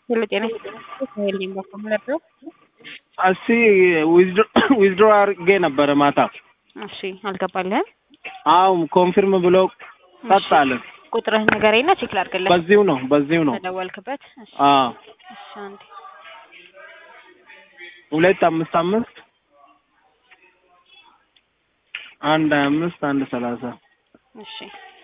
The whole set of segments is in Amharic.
ሄሎ ጤና ይስጥልኝ በኮምለር እስቲ ዊዝድሮ አድርጌ ነበረ ማታ። እሺ አልገባልህም? አዎ ኮንፊርም ብሎ ጸጥ አለ። ቁጥርህን ንገረኝና ቼክ ላድርግልህ። በዚሁ ነው በዚሁ ነው። ተደወልክበት? እሺ አዎ እሺ አንዴ ሁለት አምስት አምስት አንድ ሀያ አምስት አንድ ሰላሳ እሺ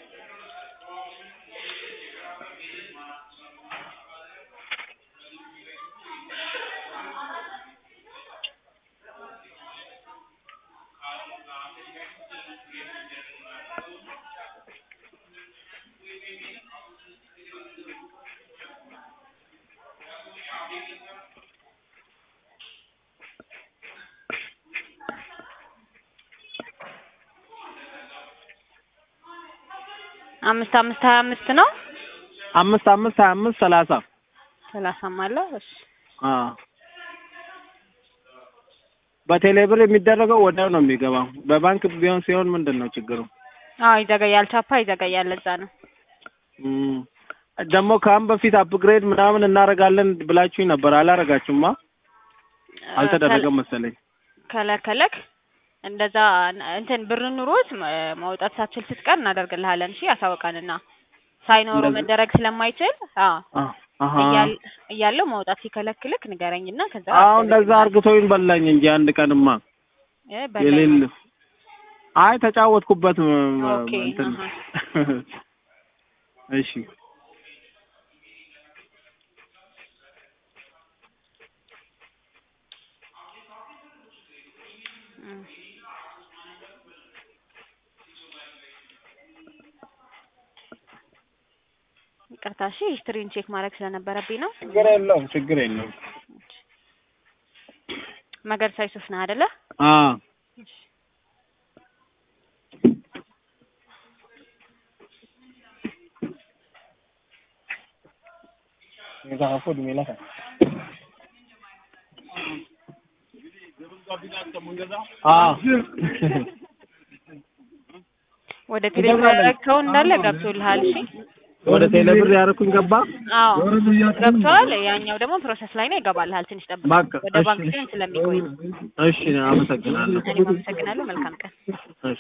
አምስት አምስት ሀያ አምስት ነው አምስት አምስት ሀያ አምስት ሰላሳ ሰላሳም አለው። እሺ አዎ በቴሌብር የሚደረገው ወዲያው ነው የሚገባው። በባንክ ቢሆን ሲሆን ምንድን ነው ችግሩ? አዎ ይዘገያል፣ ቻፓ ይዘገያል። ለዛ ነው እም፣ ደግሞ ከአሁን በፊት አፕግሬድ ምናምን እናደርጋለን ብላችሁኝ ነበር። አላረጋችሁማ? አልተደረገም መሰለኝ። ከለከለክ እንደዛ እንትን ብር ኑሮት ማ- ማውጣት ሳትችል ስትቀር እናደርግልሃለን። እሺ ያሳውቀንና ሳይኖሩ እንደዚህ- መደረግ ስለማይችል አዎ አ- አሀ እያል- እያለው ማውጣት ሲከለክልክ ንገረኝና ከዛ አዎ እንደዛ አርግቶኝ በላኝ እንጂ አንድ ቀንማ እ በላይ የሌለ አይ ተጫወትኩበት ም- ም- ኦኬ፣ እንትን አሀ። እሺ እም። ይቅርታ እሺ ሂስትሪን ቼክ ማድረግ ስለነበረብኝ ነው። ችግር የለውም ችግር የለውም መገርሳ ዩሱፍ ነህ አይደለ? አ አ ወደ ቴሌብር ያደረግከው እንዳለ ገብቶልሃል። እሺ ወደ ቴሌብር ያደረኩኝ ገባ። አዎ ገብተዋል። ያኛው ደግሞ ፕሮሰስ ላይ ነው፣ ይገባልሃል። ትንሽ ጠብቅ። በቃ ወደ ባንክ እሺ ሲሆን ስለሚቆይ ነው። እሺ አመሰግናለሁ። እኔም አመሰግናለሁ። መልካም ቀን። እሺ